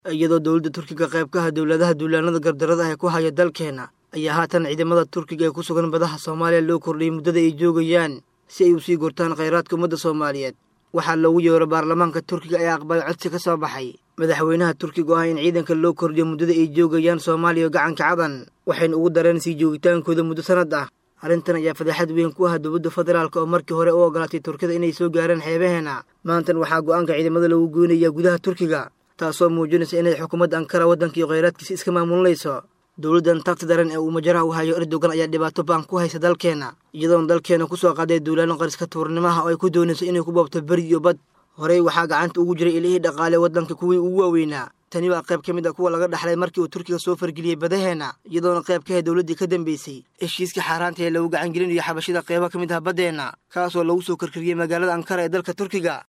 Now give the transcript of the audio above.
iyadoo dowladda turkiga qaybkaha dowladaha duulaanada gardarada ah ee ku haya dalkeena ayaa haatan ciidamada turkiga ee ku sugan badaha soomaaliya loo kordhiyey muddada ay joogayaan si ay u sii gortaan khayraadka ummadda soomaaliyeed waxaa loogu yeero baarlamaanka turkiga ee aqbalay codsi ka soo baxay madaxweynaha turkiga oo ah in ciidanka loo kordhiyo muddada ay joogayaan soomaaliya gacanka cadan waxayna ugu dareen sii joogitaankooda muddo sannad ah arrintan ayaa fadeexad weyn ku ah dowladda federaalk oo markii hore u ogolaatay turkida inay soo gaaraan xeebaheena maantan waxaa go'aanka ciidamada lagu goynayaa gudaha turkiga taasoo muujinaysa inay xukuumadda ankara waddankii khayraadkiisa iska maamulinayso dowladdan tagti daran ee uu majaraha u hayo erdogan ayaa dhibaato baan ku haysa dalkeenna iyadoona dalkeena ku soo qaaday duulaano qariska tuurnimaha oo ay ku doonayso inay ku boobto beri iyo bad horey waxaa gacanta ugu jiray ilihii dhaqaale waddanka kuwii ugu waaweynaa tani waa qayb ka mid a kuwa laga dhaxlay markii uu turkiga soo fargeliyey badaheenna iyadoona qayb ka ahe dowladdii ka dambeysay heshiiska xaaraanta ee lagu gacangelinayo xabashida qaybo ka mid ah baddeenna kaasoo lagu soo karkariyey magaalada ankara ee dalka turkiga